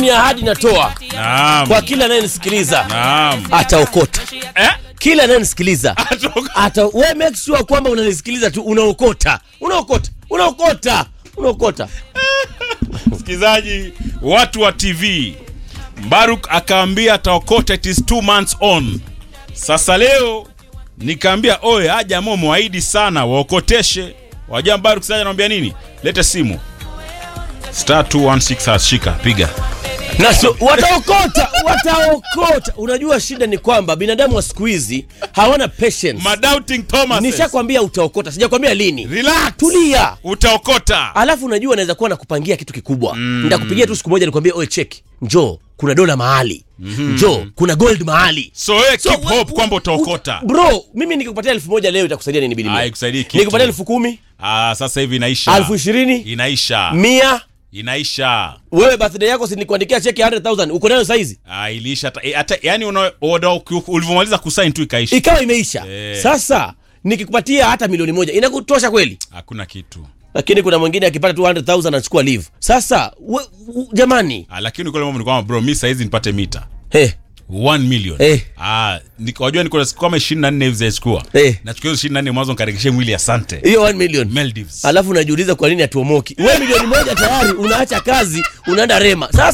ni ahadi natoa Naam. kwa kila anayenisikiliza Naam. ataokota Eh? kila anayenisikiliza Atoka- ata we make sure kwamba unanisikiliza tu unaokota unaokota unaokota unaokota Msikilizaji, watu wa TV, Mbaruk akaambia ataokota, it is two months on. Sasa leo nikaambia oye, aja mo mwahidi sana waokoteshe. Wajua Mbaruk sasa anamwambia nini? Lete simu star 216 ashika piga. na so, wataokota wataokota unajua shida ni kwamba binadamu wa siku hizi hawana patience Madoubting Thomas. nishakwambia utaokota sijakwambia lini Relax. tulia Utaokota. alafu unajua naweza kuwa nakupangia kitu kikubwa mm. nitakupigia tu siku moja nikwambia oe cheki njoo kuna dola mahali mm-hmm. njoo kuna gold mahali So wewe So, keep we- hope kwamba utaokota. bro mimi nikikupatia elfu moja leo itakusaidia nini bili Ah, ikusaidii kitu. nikikupatia elfu kumi Ah, sasa hivi inaisha. elfu ishirini Inaisha. mia Inaisha. wewe birthday yako sinikuandikia cheki ya 100000 uko nayo saizi Ah, iliisha hata- eh, hata yani una- una- ulivyomaliza kusain tu ikaisha. ikawa imeisha Eh. sasa nikikupatia hata milioni moja inakutosha kweli Hakuna kitu. lakini kuna mwingine akipata tu 100000 anachukua leave sasa we, u, jamani Ah, lakini kule mambo ni kwamba bro, mi saizi nipate mita hey, 1 million. Eh. Ah, niko- wajua niko na siku kama 24 hivi zachukua. Eh. Nachukua hizo 24 mwanzo nikarekeshe mwili asante. hiyo 1 million Maldives. alafu unajiuliza kwa nini hatuomoki we milioni moja tayari unaacha kazi unaenda rema sasa